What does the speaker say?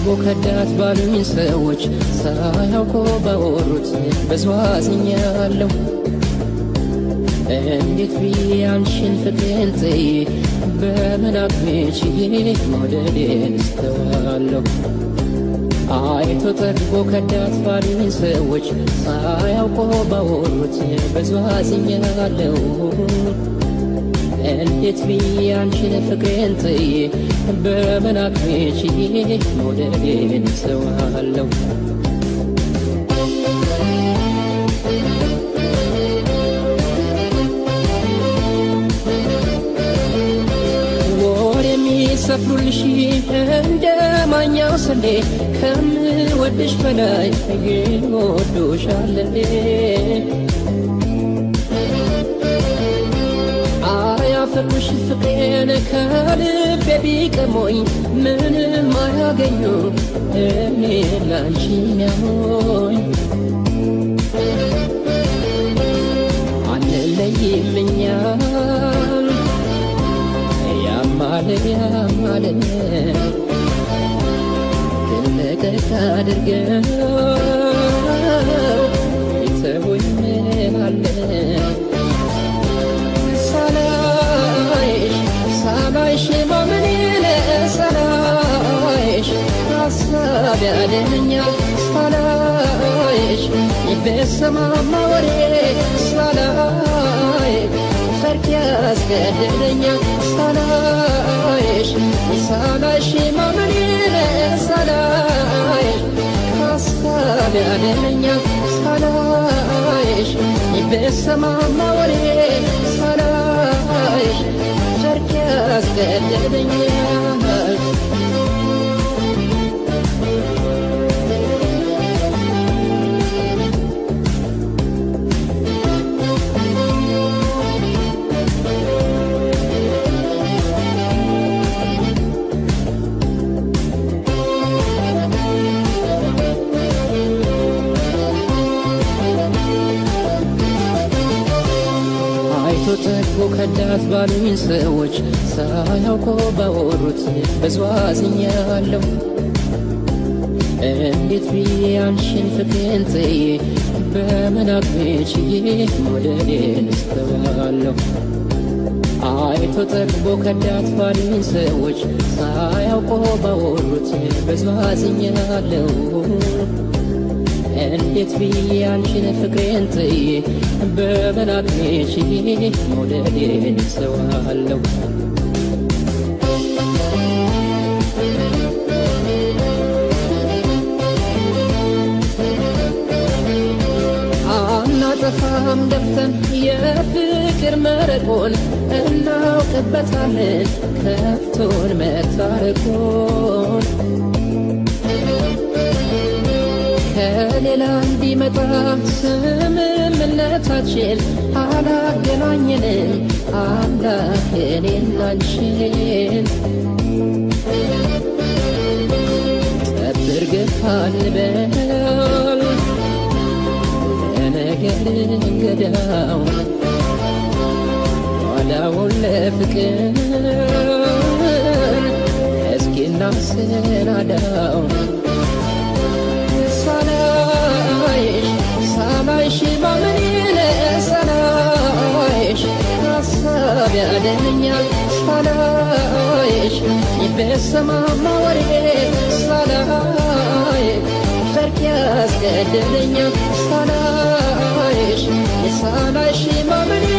ከዳት ባሉኝ ሰዎች ሳያውቁ ባወሩት ብዙ አዝኛለሁ። እንዴት ብዬ አንቺን ፍቅሬን ጥዬ በመናፍቅ ችዬ መውደዴን እስተዋለሁ። አይቶ ጠግቦ ከዳት ባሉኝ ሰዎች ሳያውቁ ባወሩት ብዙ አዝኛለሁ። እንዴት ብዬ አንቺን ፍቅሬን ጥዬ በመናፍቅ ችዬ መውደዴን እስተዋለሁ። ወር የሚሰፍሩልሽ እንደ ማኛው ስንዴ ከምወድሽ በላይ ይወዱሻል። አያፈቅሩሽ ፍቅሬን ከልቤ ቢቀሞኝ ምንም አያገኙ እኔ ላንቺ ሚያሞኝ አንለይም እኛም ያማለ ያማለ ትልቅቅ አድርገው ይተውኝ አለ ሳላይሽ ሳላይሽ ማመኔን ሳላይሽ ሀሳብ ያደነኛል ሳላይሽ በሰማማ ወሬ ሳላይ ፈርቅ ያስገድደኛል ሳላይሽ ሳላይሽ ማመኔን ሳላይሽ ሀሳብ ያደነኛል ሳላይሽ በሰማማ ወሬ ሳላይሽ ፈርቅ ያስገድደኛል አይቶ ጠግቦ ከዳት ባሉኝ ሰዎች ሳያውቁ ባወሩት ብዙ አዝኛለሁ። እንዴት ብዬ አንቺን ፍቅሬን ጥዬ በመናፍቅ ችዬ መውደዴን እስተዋለሁ። አይቶ ጠግቦ ከዳት ባሉኝ ሰዎች ሳያውቁ ባወሩት ብዙ አዝኛለሁ። እንዴት ብዬ አንቺን ፍቅሬን ጥዬ በመናፍቅ ችዬ መውደዴን እስተዋለሁ። አናጠፋም ደፍተን የፍቅር መረቆን እናውቅበታለን ከፍቶን መታረቆን ከሌላ እንዲመጣ ስምምነታችን አላገናኘንም አምላክ እኔና አንቺን ጠብር ገፋ እንበል ለነገር እንገዳው ኋላውን ለፍቅር እስኪ እናሰናዳው ሳላይሽ ሳላይሽ ማመኔን ሳላይሽ ሀሳብ ያደነኛል ሳላይሽ በሰማማ ወሬ ሳላይ ፈርቅ ያስገድደኛል ሳላይሽ ሳላይሽ ማመኔን